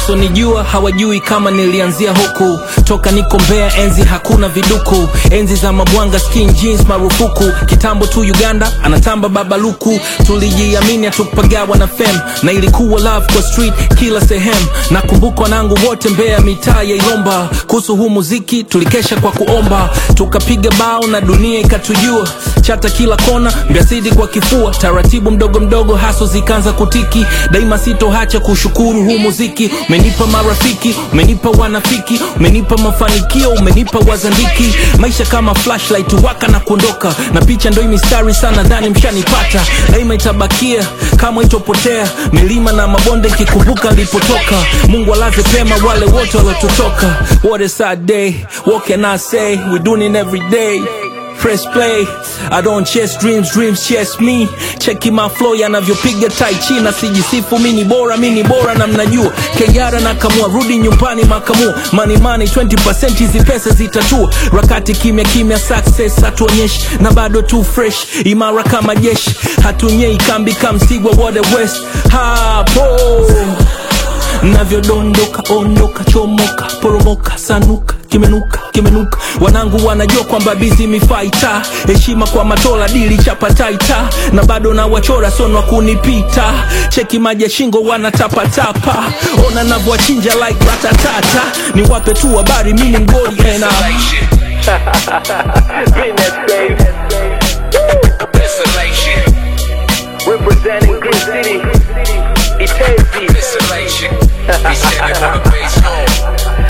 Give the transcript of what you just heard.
wasonijua hawajui kama nilianzia huku toka niko mbea enzi hakuna viduku enzi za mabwanga skin jeans marufuku kitambo tu uganda anatamba babaluku tulijiamini hatukupagawa na fem na ilikuwa love kwa street kila sehemu nakumbuka wanangu wote mbea mitaa ya ilomba kuhusu huu muziki tulikesha kwa kuomba tukapiga bao na dunia ikatujua chata kila kona mbiasidi kwa kifua taratibu mdogo mdogo haso zikaanza kutiki daima sitohacha kushukuru huu muziki umenipa marafiki umenipa wanafiki umenipa mafanikio umenipa wazandiki maisha kama flashlight waka na kuondoka na picha ndo hii mistari sana dhani mshanipata daima itabakia kama itopotea milima na mabonde nkikumbuka nilipotoka mungu alaze pema wale wote waliotutoka what a sad day what can i say we doing it every day press play i don't chase dreams dreams chase me cheki my flow yanavyopiga tai chi na sijisifu mi ni bora mi ni bora na mnajua kejara na kamua rudi nyumbani makamua money money 20% hizi pesa zitatua rakati kimya kimya success hatuonyeshi na bado tu fresh imara kama jeshi hatunyei kambi kamsigwa wode west hapo navyodondoka ondoka chomoka poromoka sanuka kimenuka kimenuka wanangu wanajua kwamba bizi mifaita heshima kwa matola dili chapataita na bado na wachora sonwa kunipita cheki maji ya shingo wanatapatapa ona navyowachinja like ratatata ni wape tu habari mini mgoli ena Desolation, Representing Green City, Itezi. desolation. He said I wanna base home.